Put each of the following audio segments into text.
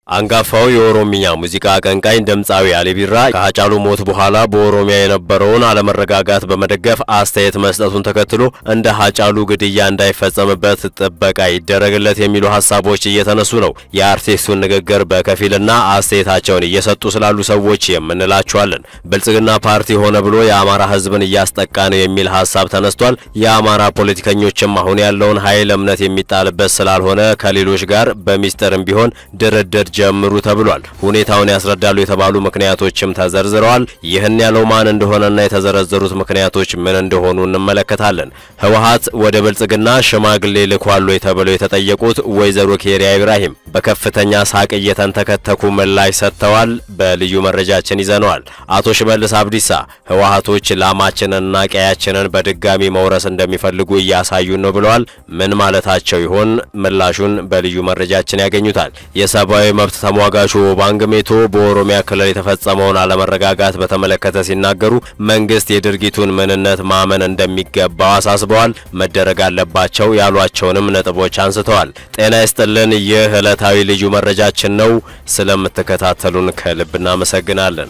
አንጋፋው የኦሮምኛ ሙዚቃ አቀንቃኝ ድምፃዊ አሊ ቢራ ከሀጫሉ ሞት በኋላ በኦሮሚያ የነበረውን አለመረጋጋት በመደገፍ አስተያየት መስጠቱን ተከትሎ እንደ ሀጫሉ ግድያ እንዳይፈጸምበት ጥበቃ ይደረግለት የሚሉ ሀሳቦች እየተነሱ ነው። የአርቲስቱን ንግግር በከፊልና አስተያየታቸውን እየሰጡ ስላሉ ሰዎች የምንላቸዋለን። ብልጽግና ፓርቲ ሆነ ብሎ የአማራ ሕዝብን እያስጠቃ ነው የሚል ሀሳብ ተነስቷል። የአማራ ፖለቲከኞችም አሁን ያለውን ኃይል እምነት የሚጣልበት ስላልሆነ ከሌሎች ጋር በሚስጥርም ቢሆን ድርድር ጀምሩ ተብሏል። ሁኔታውን ያስረዳሉ የተባሉ ምክንያቶችም ተዘርዝረዋል። ይህን ያለው ማን እንደሆነና የተዘረዘሩት ምክንያቶች ምን እንደሆኑ እንመለከታለን። ህወሓት ወደ ብልጽግና ሽማግሌ ልኳል ወይ ተብለው የተጠየቁት ወይዘሮ ኬሪያ ኢብራሂም በከፍተኛ ሳቅ እየተንተከተኩ ምላሽ ሰጥተዋል። በልዩ መረጃችን ይዘነዋል። አቶ ሽመልስ አብዲሳ ህወሓቶች ላማችንንና ቀያችንን በድጋሚ መውረስ እንደሚፈልጉ እያሳዩን ነው ብለዋል። ምን ማለታቸው ይሆን? ምላሹን በልዩ መረጃችን ያገኙታል። የሰብአዊ መብት ተሟጋቹ ኦባንግ ሜቶ በኦሮሚያ ክልል የተፈጸመውን አለመረጋጋት በተመለከተ ሲናገሩ መንግስት የድርጊቱን ምንነት ማመን እንደሚገባው አሳስበዋል። መደረግ አለባቸው ያሏቸውንም ነጥቦች አንስተዋል። ጤና ይስጥልን። ይህ ዕለታዊ ልዩ መረጃችን ነው። ስለምትከታተሉን ከልብ እናመሰግናለን።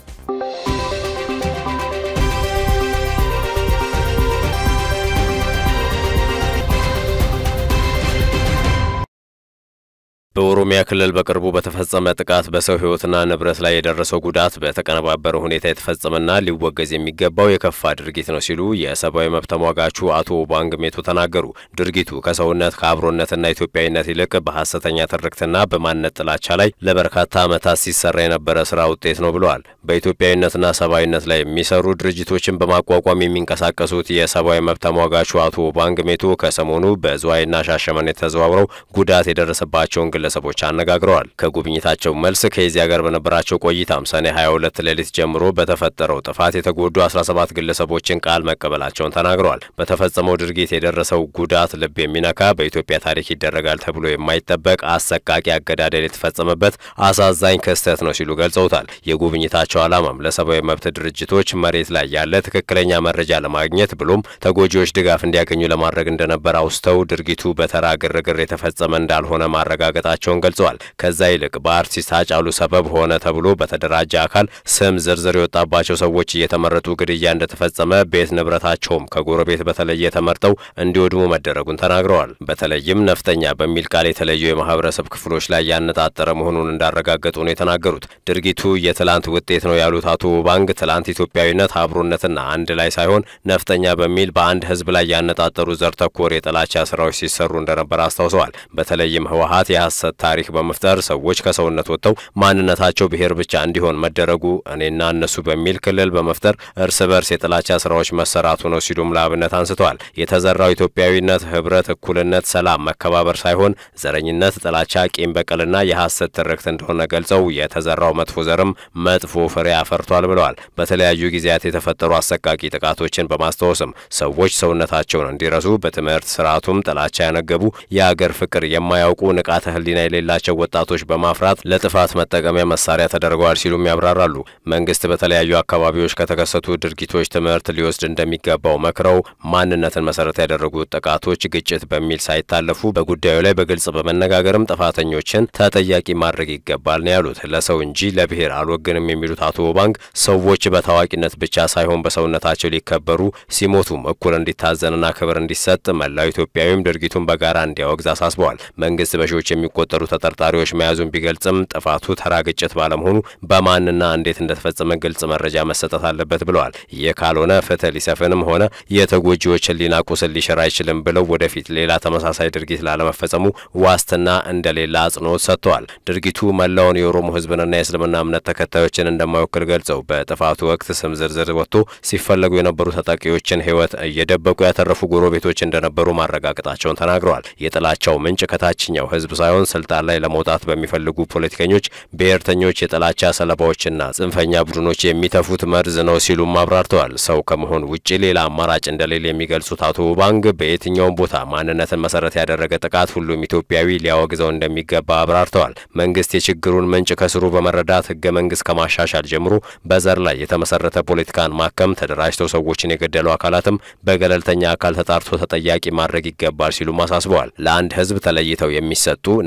በኦሮሚያ ክልል በቅርቡ በተፈጸመ ጥቃት በሰው ሕይወትና ንብረት ላይ የደረሰው ጉዳት በተቀነባበረ ሁኔታ የተፈጸመና ሊወገዝ የሚገባው የከፋ ድርጊት ነው ሲሉ የሰብአዊ መብት ተሟጋቹ አቶ ኦባንግ ሜቶ ተናገሩ። ድርጊቱ ከሰውነት ከአብሮነትና ኢትዮጵያዊነት ይልቅ በሐሰተኛ ትርክትና በማንነት ጥላቻ ላይ ለበርካታ ዓመታት ሲሰራ የነበረ ስራ ውጤት ነው ብለዋል። በኢትዮጵያዊነትና ሰብአዊነት ላይ የሚሰሩ ድርጅቶችን በማቋቋም የሚንቀሳቀሱት የሰብአዊ መብት ተሟጋቹ አቶ ኦባንግ ሜቶ ከሰሞኑ በዝዋይና ሻሸመኔ ተዘዋውረው ጉዳት የደረሰባቸውን ግለሰቦች አነጋግረዋል። ከጉብኝታቸው መልስ ከዚያ ጋር በነበራቸው ቆይታም ሰኔ 22 ሌሊት ጀምሮ በተፈጠረው ጥፋት የተጎዱ 17 ግለሰቦችን ቃል መቀበላቸውን ተናግረዋል። በተፈጸመው ድርጊት የደረሰው ጉዳት ልብ የሚነካ በኢትዮጵያ ታሪክ ይደረጋል ተብሎ የማይጠበቅ አሰቃቂ አገዳደል የተፈጸመበት አሳዛኝ ክስተት ነው ሲሉ ገልጸውታል። የጉብኝታቸው ዓላማም ለሰብአዊ መብት ድርጅቶች መሬት ላይ ያለ ትክክለኛ መረጃ ለማግኘት ብሎም ተጎጂዎች ድጋፍ እንዲያገኙ ለማድረግ እንደነበር አውስተው ድርጊቱ በተራ ግርግር የተፈጸመ እንዳልሆነ ማረጋገጣቸውን ገልጸዋል። ከዛ ይልቅ በአርቲስት ሃጫሉ ሰበብ ሆነ ተብሎ በተደራጀ አካል ስም ዝርዝር የወጣባቸው ሰዎች እየተመረጡ ግድያ እንደተፈጸመ ቤት ንብረታቸውም ከጎረቤት በተለየ ተመርጠው እንዲወድሙ መደረጉን ተናግረዋል። በተለይም ነፍጠኛ በሚል ቃል የተለዩ የማህበረሰብ ክፍሎች ላይ ያነጣጠረ መሆኑን እንዳረጋገጡ ነው የተናገሩት። ድርጊቱ የትላንት ውጤት ነው ያሉት አቶ ባንግ ትላንት ኢትዮጵያዊነት አብሮነትና አንድ ላይ ሳይሆን ነፍጠኛ በሚል በአንድ ህዝብ ላይ ያነጣጠሩ ዘር ተኮር የጥላቻ ስራዎች ሲሰሩ እንደነበር አስታውሰዋል። በተለይም ህወሓት የሐሰት ታሪክ በመፍጠር ሰዎች ከሰውነት ወጥተው ማንነታቸው ብሔር ብቻ እንዲሆን መደረጉ እኔና እነሱ በሚል ክልል በመፍጠር እርስ በርስ የጥላቻ ስራዎች መሰራቱ ነው ሲሉም ለአብነት አንስተዋል። የተዘራው ኢትዮጵያዊነት፣ ህብረት፣ እኩልነት፣ ሰላም፣ መከባበር ሳይሆን ዘረኝነት፣ ጥላቻ፣ ቂም በቀልና የሐሰት ትርክት እንደሆነ ገልጸው የተዘራው መጥፎ ዘርም መጥፎ ፍሬ አፈርቷል ብለዋል። በተለያዩ ጊዜያት የተፈጠሩ አሰቃቂ ጥቃቶችን በማስታወስም ሰዎች ሰውነታቸውን እንዲረሱ በትምህርት ስርዓቱም ጥላቻ ያነገቡ የአገር ፍቅር የማያውቁ ንቃተ ህሊና የሌላቸው ወጣቶች በማፍራት ለጥፋት መጠቀሚያ መሳሪያ ተደርገዋል ሲሉም ያብራራሉ። መንግስት በተለያዩ አካባቢዎች ከተከሰቱ ድርጊቶች ትምህርት ሊወስድ እንደሚገባው መክረው ማንነትን መሰረት ያደረጉ ጥቃቶች ግጭት በሚል ሳይታለፉ በጉዳዩ ላይ በግልጽ በመነጋገርም ጥፋተኞችን ተጠያቂ ማድረግ ይገባል ነው ያሉት። ለሰው እንጂ ለብሔር አልወግንም የሚሉት አቶ ባንክ ሰዎች በታዋቂነት ብቻ ሳይሆን በሰውነታቸው ሊከበሩ ሲሞቱም እኩል እንዲታዘንና ክብር እንዲሰጥ መላው ኢትዮጵያዊም ድርጊቱን በጋራ እንዲያወግዝ አሳስበዋል። መንግስት በሺዎች የሚቆጠሩ ተጠርጣሪዎች መያዙን ቢገልጽም ጥፋቱ ተራ ግጭት ባለመሆኑ በማንና እንዴት እንደተፈጸመ ግልጽ መረጃ መሰጠት አለበት ብለዋል። ይህ ካልሆነ ፍትህ ሊሰፍንም ሆነ የተጎጂዎች ህሊና ቁስል ሊሽር አይችልም ብለው ወደፊት ሌላ ተመሳሳይ ድርጊት ላለመፈጸሙ ዋስትና እንደሌላ አጽንኦት ሰጥተዋል። ድርጊቱ መላውን የኦሮሞ ህዝብንና የእስልምና እምነት ተከታዮችን እንደማይወክል ገልጸው በጥፋቱ ወቅት ስም ዝርዝር ወጥቶ ሲፈለጉ የነበሩ ተጠቂዎችን ህይወት እየደበቁ ያተረፉ ጎረቤቶች እንደነበሩ ማረጋገጣቸውን ተናግረዋል። የጥላቻው ምንጭ ከታችኛው ህዝብ ሳይሆን ስልጣን ላይ ለመውጣት በሚፈልጉ ፖለቲከኞች፣ ብሔርተኞች፣ የጥላቻ ሰለባዎችና ጽንፈኛ ቡድኖች የሚተፉት መርዝ ነው ሲሉም አብራርተዋል። ሰው ከመሆን ውጭ ሌላ አማራጭ እንደሌለ የሚገልጹት አቶ ባንግ በየትኛውም ቦታ ማንነትን መሰረት ያደረገ ጥቃት ሁሉም ኢትዮጵያዊ ሊያወግዘው እንደሚገባ አብራርተዋል። መንግስት የችግሩን ምንጭ ከስሩ በመረዳት ህገ መንግስት ከማሻሻል ጀምሮ በዘር ላይ የተመሰረተ ፖለቲካን ማከም፣ ተደራጅተው ሰዎችን የገደሉ አካላትም በገለልተኛ አካል ተጣርቶ ተጠያቂ ማድረግ ይገባል ሲሉም አሳስበዋል። ለአንድ ህዝብ ተለይተው የሚሰጡ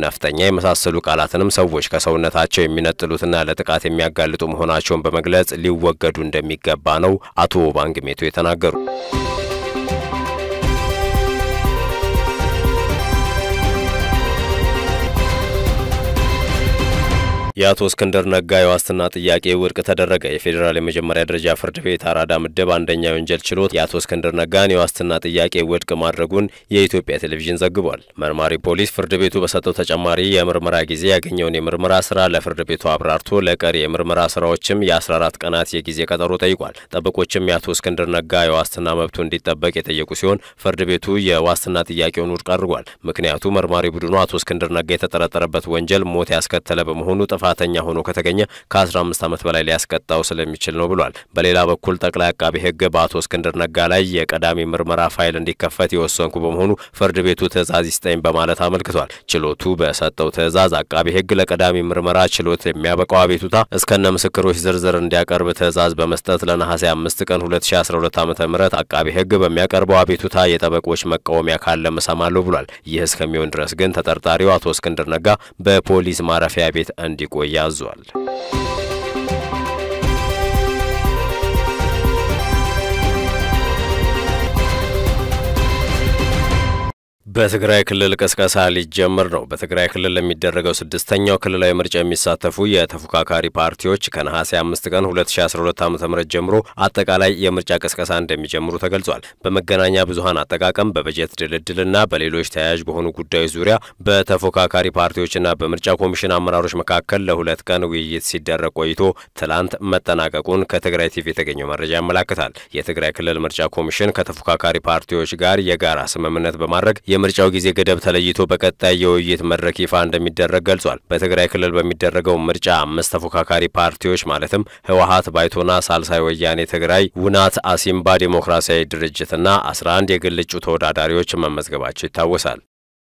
ነፍጠኛ የመሳሰሉ ቃላትንም ሰዎች ከሰውነታቸው የሚነጥሉትና ለጥቃት የሚያጋልጡ መሆናቸውን በመግለጽ ሊወገዱ እንደሚገባ ነው አቶ ባንግሜቶ የተናገሩ። የአቶ እስክንድር ነጋ የዋስትና ጥያቄ ውድቅ ተደረገ። የፌዴራል የመጀመሪያ ደረጃ ፍርድ ቤት አራዳ ምድብ አንደኛ የወንጀል ችሎት የአቶ እስክንድር ነጋን የዋስትና ጥያቄ ውድቅ ማድረጉን የኢትዮጵያ ቴሌቪዥን ዘግቧል። መርማሪ ፖሊስ ፍርድ ቤቱ በሰጠው ተጨማሪ የምርመራ ጊዜ ያገኘውን የምርመራ ስራ ለፍርድ ቤቱ አብራርቶ ለቀሪ የምርመራ ስራዎችም የ14 ቀናት የጊዜ ቀጠሮ ጠይቋል። ጠበቆችም የአቶ እስክንድር ነጋ የዋስትና መብቱ እንዲጠበቅ የጠየቁ ሲሆን ፍርድ ቤቱ የዋስትና ጥያቄውን ውድቅ አድርጓል። ምክንያቱ መርማሪ ቡድኑ አቶ እስክንድር ነጋ የተጠረጠረበት ወንጀል ሞት ያስከተለ በመሆኑ ጥፋተኛ ሆኖ ከተገኘ ከ15 ዓመት በላይ ሊያስቀጣው ስለሚችል ነው ብሏል። በሌላ በኩል ጠቅላይ አቃቢ ሕግ በአቶ እስክንድር ነጋ ላይ የቀዳሚ ምርመራ ፋይል እንዲከፈት የወሰንኩ በመሆኑ ፍርድ ቤቱ ትዕዛዝ ይስጠኝ በማለት አመልክቷል። ችሎቱ በሰጠው ትዕዛዝ አቃቢ ሕግ ለቀዳሚ ምርመራ ችሎት የሚያበቃው አቤቱታ እስከነ ምስክሮች ዝርዝር እንዲያቀርብ ትዕዛዝ በመስጠት ለነሐሴ አምስት ቀን 2012 ዓ ም አቃቢ ሕግ በሚያቀርበው አቤቱታ የጠበቆች መቃወሚያ ካለም እሰማለሁ ብሏል። ይህ እስከሚሆን ድረስ ግን ተጠርጣሪው አቶ እስክንድር ነጋ በፖሊስ ማረፊያ ቤት እንዲቆይ አዟል። በትግራይ ክልል ቅስቀሳ ሊጀምር ነው። በትግራይ ክልል ለሚደረገው ስድስተኛው ክልላዊ ምርጫ የሚሳተፉ የተፎካካሪ ፓርቲዎች ከነሐሴ አምስት ቀን 2012 ዓ ም ጀምሮ አጠቃላይ የምርጫ ቅስቀሳ እንደሚጀምሩ ተገልጿል። በመገናኛ ብዙኃን አጠቃቀም፣ በበጀት ድልድልና በሌሎች ተያያዥ በሆኑ ጉዳዮች ዙሪያ በተፎካካሪ ፓርቲዎችና በምርጫ ኮሚሽን አመራሮች መካከል ለሁለት ቀን ውይይት ሲደረግ ቆይቶ ትላንት መጠናቀቁን ከትግራይ ቲቪ የተገኘው መረጃ ያመላክታል። የትግራይ ክልል ምርጫ ኮሚሽን ከተፎካካሪ ፓርቲዎች ጋር የጋራ ስምምነት በማድረግ የምርጫው ጊዜ ገደብ ተለይቶ በቀጣይ የውይይት መድረክ ይፋ እንደሚደረግ ገልጿል። በትግራይ ክልል በሚደረገው ምርጫ አምስት ተፎካካሪ ፓርቲዎች ማለትም ህወሀት፣ ባይቶና፣ ሳልሳይ ወያኔ ትግራይ፣ ውናት፣ አሲምባ ዴሞክራሲያዊ ድርጅትና አስራ አንድ የግል እጩ ተወዳዳሪዎች መመዝገባቸው ይታወሳል።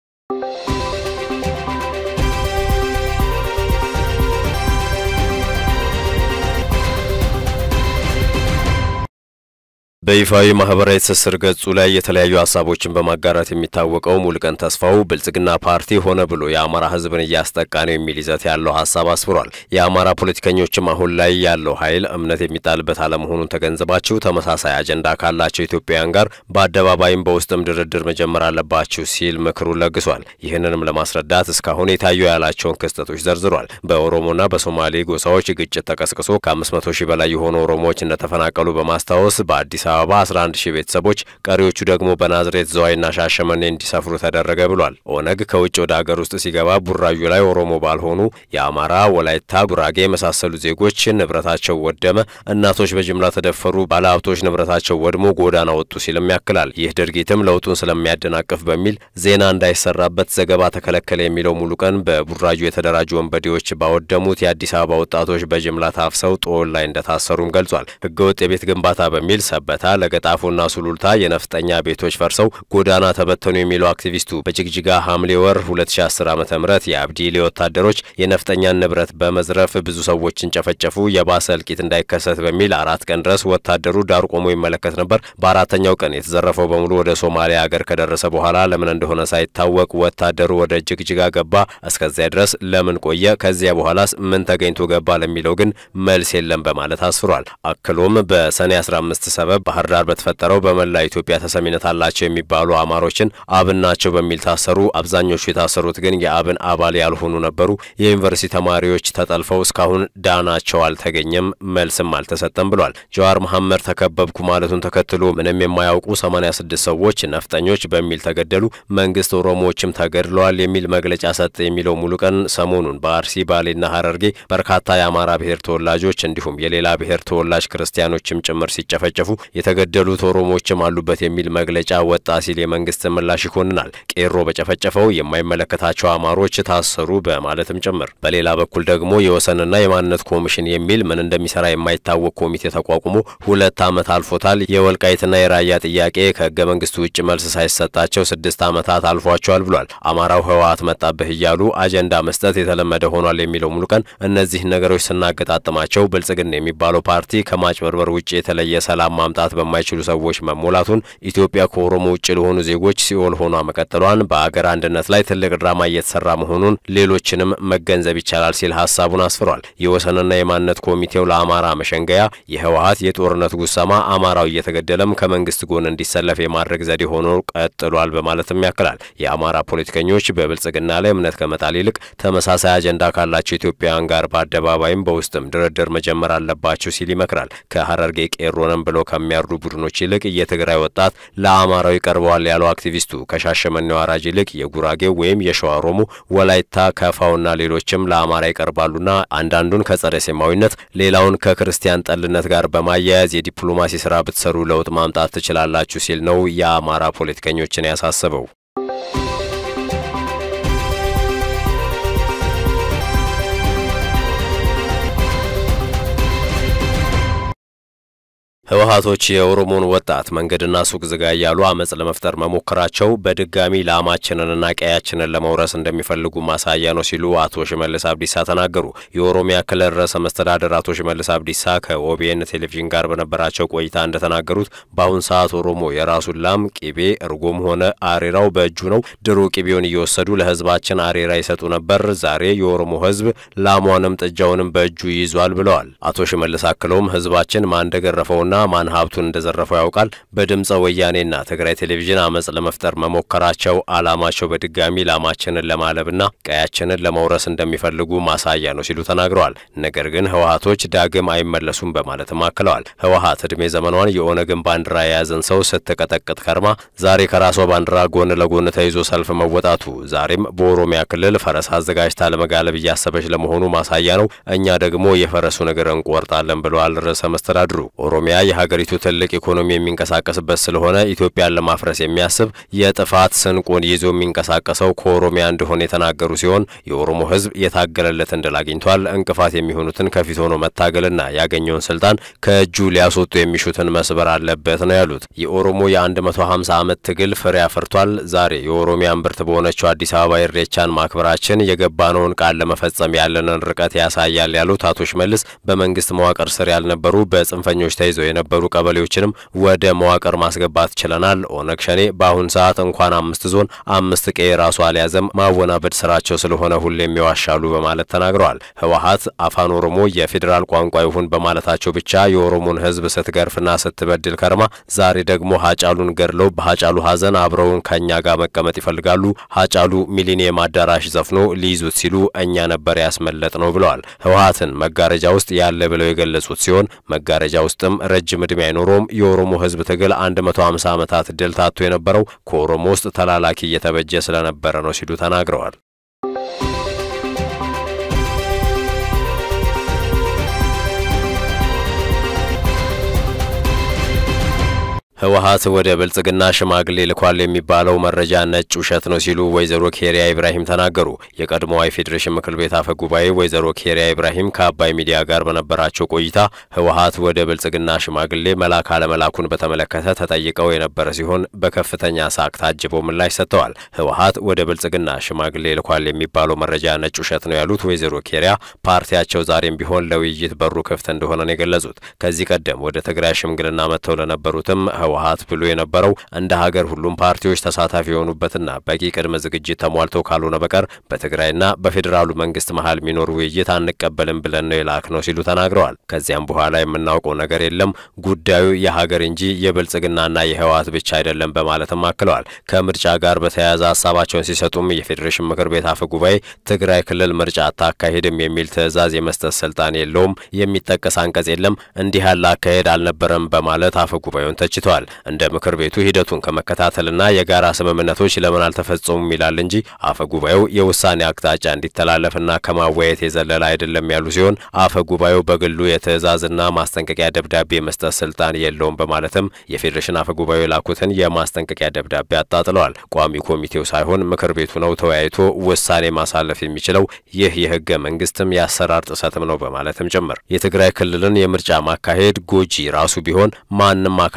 በይፋዊ ማህበራዊ ትስስር ገጹ ላይ የተለያዩ ሀሳቦችን በማጋራት የሚታወቀው ሙሉቀን ተስፋው ብልጽግና ፓርቲ ሆነ ብሎ የአማራ ህዝብን እያስጠቃ ነው የሚል ይዘት ያለው ሀሳብ አስፍሯል። የአማራ ፖለቲከኞችም አሁን ላይ ያለው ኃይል እምነት የሚጣልበት አለመሆኑን ተገንዝባችሁ ተመሳሳይ አጀንዳ ካላቸው ኢትዮጵያውያን ጋር በአደባባይም በውስጥም ድርድር መጀመር አለባችሁ ሲል ምክሩን ለግሷል። ይህንንም ለማስረዳት እስካሁን የታዩ ያላቸውን ክስተቶች ዘርዝሯል። በኦሮሞና በሶማሌ ጎሳዎች ግጭት ተቀስቅሶ ከ500 ሺህ በላይ የሆኑ ኦሮሞዎች እንደተፈናቀሉ በማስታወስ በአዲስ አበባ 11 ሺህ ቤተሰቦች ቀሪዎቹ ደግሞ በናዝሬት ዘዋይና ሻሸመኔ እንዲሰፍሩ ተደረገ ብሏል። ኦነግ ከውጭ ወደ ሀገር ውስጥ ሲገባ ቡራዩ ላይ ኦሮሞ ባልሆኑ የአማራ፣ ወላይታ፣ ጉራጌ የመሳሰሉ ዜጎች ንብረታቸው ወደመ፣ እናቶች በጅምላ ተደፈሩ፣ ባለሀብቶች ንብረታቸው ወድሞ ጎዳና ወጡ ሲልም ያክላል። ይህ ድርጊትም ለውጡን ስለሚያደናቅፍ በሚል ዜና እንዳይሰራበት ዘገባ ተከለከለ የሚለው ሙሉ ቀን በቡራዩ የተደራጁ ወንበዴዎች ባወደሙት የአዲስ አበባ ወጣቶች በጅምላ ታፍሰው ጦል ላይ እንደታሰሩም ገልጿል። ህገወጥ የቤት ግንባታ በሚል ሰበታ ለገጣፎና ሱሉልታ የነፍጠኛ ቤቶች ፈርሰው ጎዳና ተበተኑ የሚለው አክቲቪስቱ በጅግጅጋ ሐምሌ ወር 2010 ዓ ም የአብዲሌ ወታደሮች የነፍጠኛን ንብረት በመዝረፍ ብዙ ሰዎችን ጨፈጨፉ። የባሰ እልቂት እንዳይከሰት በሚል አራት ቀን ድረስ ወታደሩ ዳር ቆሞ ይመለከት ነበር። በአራተኛው ቀን የተዘረፈው በሙሉ ወደ ሶማሊያ ሀገር ከደረሰ በኋላ ለምን እንደሆነ ሳይታወቅ ወታደሩ ወደ ጅግጅጋ ገባ። እስከዚያ ድረስ ለምን ቆየ? ከዚያ በኋላስ ምን ተገኝቶ ገባ? ለሚለው ግን መልስ የለም በማለት አስፍሯል። አክሎም በሰኔ 15 ሰበብ ባህር ዳር በተፈጠረው በመላ ኢትዮጵያ ተሰሚነት አላቸው የሚባሉ አማሮችን አብን ናቸው በሚል ታሰሩ። አብዛኞቹ የታሰሩት ግን የአብን አባል ያልሆኑ ነበሩ። የዩኒቨርሲቲ ተማሪዎች ተጠልፈው እስካሁን ዳናቸው አልተገኘም፣ መልስም አልተሰጠም ብሏል። ጀዋር መሐመድ ተከበብኩ ማለቱን ተከትሎ ምንም የማያውቁ 86 ሰዎች ነፍጠኞች በሚል ተገደሉ፣ መንግስት ኦሮሞዎችም ተገድለዋል የሚል መግለጫ ሰጠ የሚለው ሙሉ ቀን ሰሞኑን በአርሲ ባሌና ሀረርጌ በርካታ የአማራ ብሔር ተወላጆች እንዲሁም የሌላ ብሔር ተወላጅ ክርስቲያኖችም ጭምር ሲጨፈጨፉ የተገደሉት ኦሮሞዎችም አሉበት የሚል መግለጫ ወጣ ሲል የመንግስት ምላሽ ይኮንናል። ቄሮ በጨፈጨፈው የማይመለከታቸው አማሮች ታሰሩ በማለትም ጭምር። በሌላ በኩል ደግሞ የወሰንና የማንነት ኮሚሽን የሚል ምን እንደሚሰራ የማይታወቅ ኮሚቴ ተቋቁሞ ሁለት ዓመት አልፎታል። የወልቃይትና የራያ ጥያቄ ከህገ መንግስቱ ውጭ መልስ ሳይሰጣቸው ስድስት ዓመታት አልፏቸዋል ብሏል። አማራው ህወሓት መጣብህ እያሉ አጀንዳ መስጠት የተለመደ ሆኗል የሚለው ሙሉ ቀን እነዚህ ነገሮች ስናገጣጥማቸው ብልጽግና የሚባለው ፓርቲ ከማጭበርበር ውጭ የተለየ ሰላም ማምጣት መፍታት በማይችሉ ሰዎች መሞላቱን፣ ኢትዮጵያ ከኦሮሞ ውጭ ለሆኑ ዜጎች ሲኦል ሆኗ መቀጠሏን፣ በአገር አንድነት ላይ ትልቅ ድራማ እየተሰራ መሆኑን ሌሎችንም መገንዘብ ይቻላል ሲል ሀሳቡን አስፍሯል። የወሰንና የማንነት ኮሚቴው ለአማራ መሸንገያ የህወሀት የጦርነት ጉሰማ አማራው እየተገደለም ከመንግስት ጎን እንዲሰለፍ የማድረግ ዘዴ ሆኖ ቀጥሏል በማለትም ያክላል። የአማራ ፖለቲከኞች በብልጽግና ላይ እምነት ከመጣል ይልቅ ተመሳሳይ አጀንዳ ካላቸው ኢትዮጵያውያን ጋር በአደባባይም በውስጥም ድርድር መጀመር አለባቸው ሲል ይመክራል። ከሀረርጌ ቄሮንም ብለው ከሚያርዱ ቡድኖች ይልቅ የትግራይ ወጣት ለአማራው ይቀርበዋል ያለው አክቲቪስቱ ከሻሸመኔው አራጅ ይልቅ የጉራጌው ወይም የሸዋ ኦሮሞ፣ ወላይታ፣ ከፋውና ሌሎችም ለአማራ ይቀርባሉና አንዳንዱን ከጸረ ሴማዊነት ሌላውን ከክርስቲያን ጠልነት ጋር በማያያዝ የዲፕሎማሲ ስራ ብትሰሩ ለውጥ ማምጣት ትችላላችሁ ሲል ነው የአማራ ፖለቲከኞችን ያሳሰበው። ህወሀቶች የኦሮሞን ወጣት መንገድና ሱቅ ዝጋ እያሉ አመፅ ለመፍጠር መሞከራቸው በድጋሚ ላማችንንና ቀያችንን ለመውረስ እንደሚፈልጉ ማሳያ ነው ሲሉ አቶ ሽመልስ አብዲሳ ተናገሩ። የኦሮሚያ ክልል ርዕሰ መስተዳደር አቶ ሽመልስ አብዲሳ ከኦቢኤን ቴሌቪዥን ጋር በነበራቸው ቆይታ እንደተናገሩት በአሁን ሰዓት ኦሮሞ የራሱን ላም ቂቤ፣ እርጎም ሆነ አሬራው በእጁ ነው። ድሮ ቂቤውን እየወሰዱ ለህዝባችን አሬራ ይሰጡ ነበር። ዛሬ የኦሮሞ ህዝብ ላሟንም ጥጃውንም በእጁ ይዟል ብለዋል። አቶ ሽመልስ አክለውም ህዝባችን ማን እንደገረፈውና ማን ሀብቱን እንደዘረፈው ያውቃል። በድምፀ ወያኔና ትግራይ ቴሌቪዥን አመፅ ለመፍጠር መሞከራቸው አላማቸው በድጋሚ ላማችንን ለማለብና ቀያችንን ለመውረስ እንደሚፈልጉ ማሳያ ነው ሲሉ ተናግረዋል። ነገር ግን ህወሀቶች ዳግም አይመለሱም በማለትም አክለዋል። ህወሀት እድሜ ዘመኗን የኦነግን ባንዲራ የያዘን ሰው ስትቀጠቅጥ ከርማ ዛሬ ከራሷ ባንዲራ ጎን ለጎን ተይዞ ሰልፍ መወጣቱ ዛሬም በኦሮሚያ ክልል ፈረስ አዘጋጅታ ለመጋለብ እያሰበች ለመሆኑ ማሳያ ነው። እኛ ደግሞ የፈረሱን እግር እንቆርጣለን ብለዋል ርዕሰ መስተዳድሩ ኦሮሚያ የሀገሪቱ ትልቅ ኢኮኖሚ የሚንቀሳቀስበት ስለሆነ ኢትዮጵያን ለማፍረስ የሚያስብ የጥፋት ስንቁን ይዞ የሚንቀሳቀሰው ከኦሮሚያ እንደሆነ የተናገሩ ሲሆን የኦሮሞ ህዝብ የታገለለትን ድል አግኝቷል። እንቅፋት የሚሆኑትን ከፊት ሆኖ መታገልና ያገኘውን ስልጣን ከእጁ ሊያስወጡ የሚሹትን መስበር አለበት ነው ያሉት። የኦሮሞ የ150 ዓመት ትግል ፍሬ አፍርቷል። ዛሬ የኦሮሚያ እምብርት በሆነችው አዲስ አበባ ኢሬቻን ማክበራችን የገባነውን ቃል ለመፈጸም ያለንን ርቀት ያሳያል ያሉት አቶ ሽመልስ በመንግስት መዋቅር ስር ያልነበሩ በጽንፈኞች ተይዘው የነበሩ ቀበሌዎችንም ወደ መዋቅር ማስገባት ችለናል። ኦነግ ሸኔ በአሁን ሰዓት እንኳን አምስት ዞን አምስት ቀይ ራሱ አልያዘም። ማወናበድ ስራቸው ስለሆነ ሁሌም ይዋሻሉ በማለት ተናግረዋል። ህወሀት አፋን ኦሮሞ የፌዴራል ቋንቋ ይሁን በማለታቸው ብቻ የኦሮሞን ህዝብ ስትገርፍና ስትበድል ከርማ ዛሬ ደግሞ ሀጫሉን ገድለው በሀጫሉ ሀዘን አብረውን ከእኛ ጋር መቀመጥ ይፈልጋሉ። ሀጫሉ ሚሊኒየም አዳራሽ ዘፍኖ ሊይዙት ሲሉ እኛ ነበር ያስመለጥ ነው ብለዋል። ህወሀትን መጋረጃ ውስጥ ያለ ብለው የገለጹት ሲሆን መጋረጃ ውስጥም ረጅም ዕድሜ አይኖረውም። የኦሮሞ ህዝብ ትግል 150 ዓመታት ድል ታቶ የነበረው ከኦሮሞ ውስጥ ተላላኪ እየተበጀ ስለነበረ ነው ሲሉ ተናግረዋል። ህወሀት ወደ ብልጽግና ሽማግሌ ልኳል የሚባለው መረጃ ነጭ ውሸት ነው ሲሉ ወይዘሮ ኬሪያ ኢብራሂም ተናገሩ። የቀድሞዋ የፌዴሬሽን ምክር ቤት አፈ ጉባኤ ወይዘሮ ኬሪያ ኢብራሂም ከአባይ ሚዲያ ጋር በነበራቸው ቆይታ ህወሀት ወደ ብልጽግና ሽማግሌ መላክ አለመላኩን በተመለከተ ተጠይቀው የነበረ ሲሆን በከፍተኛ ሳቅ ታጅበው ምላሽ ሰጥተዋል። ህወሀት ወደ ብልጽግና ሽማግሌ ልኳል የሚባለው መረጃ ነጭ ውሸት ነው ያሉት ወይዘሮ ኬሪያ ፓርቲያቸው ዛሬም ቢሆን ለውይይት በሩ ክፍት እንደሆነ ነው የገለጹት። ከዚህ ቀደም ወደ ትግራይ ሽምግልና መጥተው ለነበሩትም ህወሀት ብሎ የነበረው እንደ ሀገር ሁሉም ፓርቲዎች ተሳታፊ የሆኑበትና በቂ ቅድመ ዝግጅት ተሟልተው ካልሆነ በቀር በትግራይና በፌዴራሉ መንግስት መሀል የሚኖር ውይይት አንቀበልም ብለን ነው የላክ ነው ሲሉ ተናግረዋል። ከዚያም በኋላ የምናውቀው ነገር የለም ጉዳዩ የሀገር እንጂ የብልጽግናና የህወሀት ብቻ አይደለም በማለትም አክለዋል። ከምርጫ ጋር በተያያዘ ሀሳባቸውን ሲሰጡም የፌዴሬሽን ምክር ቤት አፈ ጉባኤ ትግራይ ክልል ምርጫ አታካሂድም የሚል ትዕዛዝ የመስጠት ስልጣን የለውም፣ የሚጠቀስ አንቀጽ የለም፣ እንዲህ ያለ አካሄድ አልነበረም በማለት አፈ ጉባኤውን ተችተዋል። እንደ ምክር ቤቱ ሂደቱን ከመከታተልና የጋራ ስምምነቶች ለምን አልተፈጸሙም ይላል እንጂ አፈ ጉባኤው የውሳኔ አቅጣጫ እንዲተላለፍና ከማወያየት የዘለለ አይደለም ያሉ ሲሆን አፈ ጉባኤው በግሉ የትዕዛዝና ማስጠንቀቂያ ደብዳቤ መስጠት ስልጣን የለውም በማለትም የፌዴሬሽን አፈ ጉባኤው የላኩትን የማስጠንቀቂያ ደብዳቤ አጣጥለዋል። ቋሚ ኮሚቴው ሳይሆን ምክር ቤቱ ነው ተወያይቶ ውሳኔ ማሳለፍ የሚችለው ይህ የህገ መንግስትም የአሰራር ጥሰትም ነው በማለትም ጭምር የትግራይ ክልልን የምርጫ ማካሄድ ጎጂ ራሱ ቢሆን ማንም አካል ተው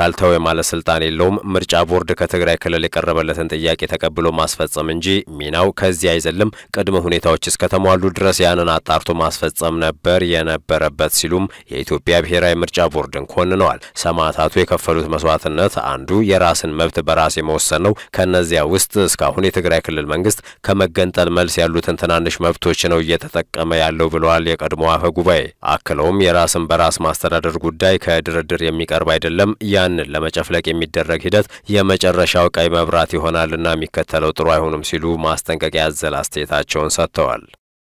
የማለት ስልጣን የለውም። ምርጫ ቦርድ ከትግራይ ክልል የቀረበለትን ጥያቄ ተቀብሎ ማስፈጸም እንጂ ሚናው ከዚህ አይዘልም። ቅድመ ሁኔታዎች እስከተሟሉ ድረስ ያንን አጣርቶ ማስፈጸም ነበር የነበረበት ሲሉም የኢትዮጵያ ብሔራዊ ምርጫ ቦርድን ኮንነዋል። ሰማዕታቱ የከፈሉት መስዋዕትነት አንዱ የራስን መብት በራስ የመወሰን ነው። ከእነዚያ ውስጥ እስካሁን የትግራይ ክልል መንግስት ከመገንጠል መልስ ያሉትን ትናንሽ መብቶች ነው እየተጠቀመ ያለው ብለዋል የቀድሞ አፈ ጉባኤ። አክለውም የራስን በራስ ማስተዳደር ጉዳይ ከድርድር የሚቀርብ አይደለም። ያንን ለመጨፍለቅ የሚደረግ ሂደት የመጨረሻው ቀይ መብራት ይሆናልና የሚከተለው ጥሩ አይሆንም ሲሉ ማስጠንቀቂያ ያዘለ አስተያየታቸውን ሰጥተዋል።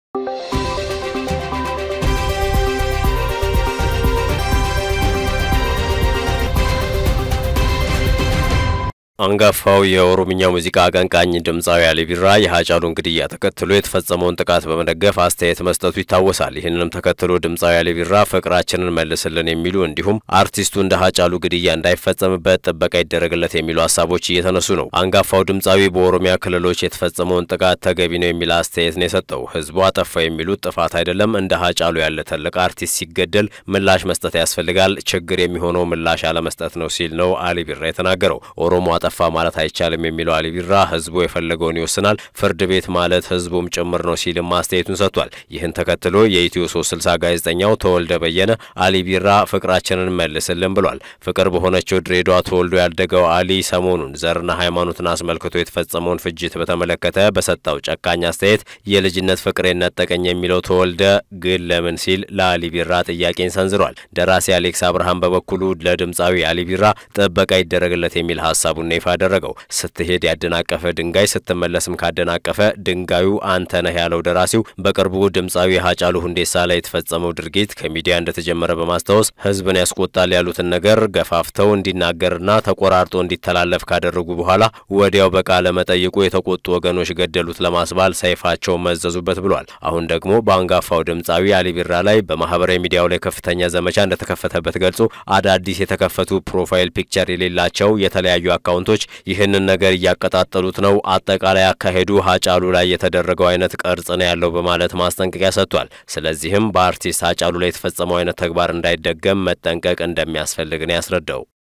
አንጋፋው የኦሮምኛ ሙዚቃ አቀንቃኝ ድምፃዊ አሊ ቢራ የሀጫሉን ግድያ ተከትሎ የተፈጸመውን ጥቃት በመደገፍ አስተያየት መስጠቱ ይታወሳል። ይህንንም ተከትሎ ድምፃዊ አሊ ቢራ ፍቅራችንን መልስልን የሚሉ እንዲሁም አርቲስቱ እንደ ሀጫሉ ግድያ እንዳይፈጸምበት ጥበቃ ይደረግለት የሚሉ ሀሳቦች እየተነሱ ነው። አንጋፋው ድምፃዊ በኦሮሚያ ክልሎች የተፈጸመውን ጥቃት ተገቢ ነው የሚል አስተያየት ነው የሰጠው። ህዝቡ አጠፋ የሚሉት ጥፋት አይደለም። እንደ ሀጫሉ ያለ ትልቅ አርቲስት ሲገደል ምላሽ መስጠት ያስፈልጋል። ችግር የሚሆነው ምላሽ አለመስጠት ነው ሲል ነው አሊ ቢራ የተናገረው። ኦሮሞ አጠፋ ማለት አይቻልም የሚለው አሊ ቢራ ህዝቡ የፈለገውን ይወስናል፣ ፍርድ ቤት ማለት ህዝቡም ጭምር ነው ሲልም አስተያየቱን ሰጥቷል። ይህን ተከትሎ የኢትዮ ሶስት ስልሳ ጋዜጠኛው ተወልደ በየነ አሊ ቢራ ፍቅራችንን መልስልን ብሏል። ፍቅር በሆነችው ድሬዳዋ ተወልዶ ያደገው አሊ ሰሞኑን ዘርና ሃይማኖትን አስመልክቶ የተፈጸመውን ፍጅት በተመለከተ በሰጠው ጨካኝ አስተያየት የልጅነት ፍቅሬን ነጠቀኝ የሚለው ተወልደ ግን ለምን ሲል ለአሊ ቢራ ጥያቄን ሰንዝሯል። ደራሲ አሌክስ አብርሃም በበኩሉ ለድምፃዊ አሊ ቢራ ጥበቃ ይደረግለት የሚል ሀሳቡን ይፋ አደረገው። ስትሄድ ያደናቀፈ ድንጋይ ስትመለስም ካደናቀፈ ድንጋዩ አንተ ነህ ያለው ደራሲው በቅርቡ ድምፃዊ ሀጫሉ ሁንዴሳ ላይ የተፈጸመው ድርጊት ከሚዲያ እንደተጀመረ በማስታወስ ህዝብን ያስቆጣል ያሉትን ነገር ገፋፍተው እንዲናገርና ተቆራርጦ እንዲተላለፍ ካደረጉ በኋላ ወዲያው በቃለ መጠይቁ የተቆጡ ወገኖች ገደሉት ለማስባል ሰይፋቸውን መዘዙበት ብሏል። አሁን ደግሞ በአንጋፋው ድምፃዊ አሊ ቢራ ላይ በማህበራዊ ሚዲያው ላይ ከፍተኛ ዘመቻ እንደተከፈተበት ገልጾ አዳዲስ የተከፈቱ ፕሮፋይል ፒክቸር የሌላቸው የተለያዩ አካውንቶች ይህንን ነገር እያቀጣጠሉት ነው። አጠቃላይ አካሄዱ ሀጫሉ ላይ የተደረገው አይነት ቅርጽ ነው ያለው በማለት ማስጠንቀቂያ ሰጥቷል። ስለዚህም በአርቲስት ሀጫሉ ላይ የተፈጸመው አይነት ተግባር እንዳይደገም መጠንቀቅ እንደሚያስፈልግ ነው ያስረዳው።